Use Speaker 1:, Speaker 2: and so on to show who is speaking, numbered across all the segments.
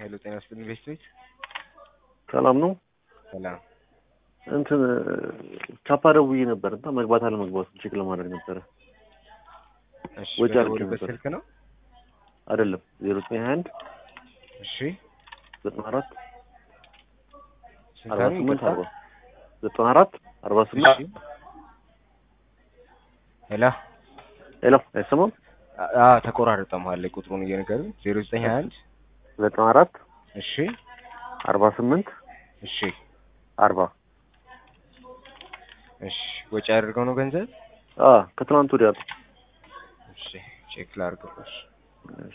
Speaker 1: ሄሎ ጤና ይስጥልኝ ኢንቨስት ቤት
Speaker 2: ሰላም ነው።
Speaker 1: ሰላም
Speaker 2: እንትን ቻፓ ደውዬ ነበር እና መግባት አለመግባቱን ቼክ ለማድረግ ነበረ።
Speaker 1: እሺ
Speaker 2: ወጪ አድርጌ
Speaker 1: በደወሉበት
Speaker 2: ነበር።
Speaker 1: ስልክ ነው
Speaker 2: አይደለም ዜሮ ዘጠኝ ሀያ አንድ
Speaker 1: እሺ
Speaker 2: ዘጠና አራት
Speaker 1: ስንት
Speaker 2: አርባ
Speaker 1: አሉ?
Speaker 2: ስምንት
Speaker 1: ይቅርታ?
Speaker 2: አርባ ዘጠና አራት አርባ ስምንት
Speaker 1: እሺ ሄሎ
Speaker 2: ሄሎ አይሰማም?
Speaker 1: አ ተቆራረጠ መሀል ላይ ቁጥሩን እየነገሩ ዜሮ ዘጠኝ ሀያ አንድ
Speaker 2: ዘጠና አራት
Speaker 1: እሺ
Speaker 2: አርባ ስምንት
Speaker 1: እሺ
Speaker 2: አርባ
Speaker 1: እሺ ወጪ አድርገው ነው ገንዘብ
Speaker 2: አ ከትናንት ወዲያ ነው።
Speaker 1: እሺ ቼክ ላድርግልሽ
Speaker 2: እሺ።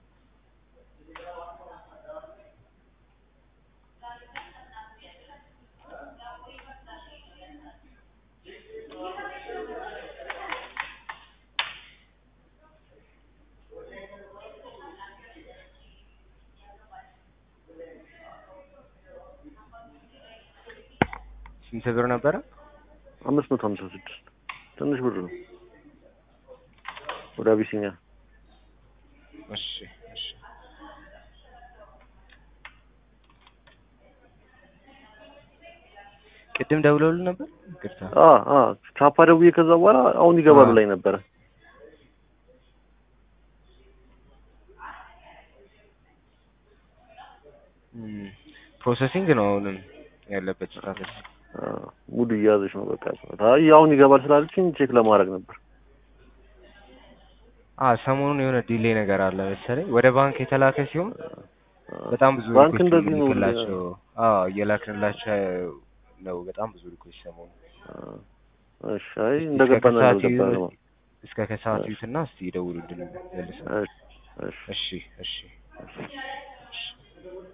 Speaker 1: ስንት ብር ነበረ
Speaker 2: አምስት መቶ ሀምሳ ስድስት ትንሽ ብር ነው። ወደ አቢሲኒያ
Speaker 1: እሺ እሺ ቅድም ደውለውልን ነበር ይቅርታ
Speaker 2: አ አ ቻፓ ደውዬ ከዛ በኋላ አሁን ይገባሉ
Speaker 1: አ።
Speaker 2: ላይ ነበረ።
Speaker 1: እም፣ ፕሮሰሲንግ ነው አሁንም ያለበት ስታተስ
Speaker 2: አ፣ ሙድ እየያዘች ነው በቃ። አይ አሁን ይገባል ስላለችኝ ቼክ ለማድረግ ነበር።
Speaker 1: አ ሰሞኑን የሆነ ዲሌ ነገር አለ መሰለኝ ወደ ባንክ የተላከ ሲሆን
Speaker 2: አ፣
Speaker 1: በጣም ብዙ
Speaker 2: ባንክ
Speaker 1: ሪኩዌስት
Speaker 2: እንደዚህ ነው።
Speaker 1: የምንልክላቸው አዎ እየላክንላቸው ነው በጣም ብዙ ሪኩዌስት ሰሞኑን
Speaker 2: አ፣ እሺ አይ እንደገባን
Speaker 1: እስከ ከሰዓት
Speaker 2: እንደገባን
Speaker 1: ይሁን-
Speaker 2: ነው።
Speaker 1: እስከ ከሰዓት ይዩትና እስቲ ይደውሉልን መልሰን
Speaker 2: እሺ እሺ
Speaker 1: እሺ እሺ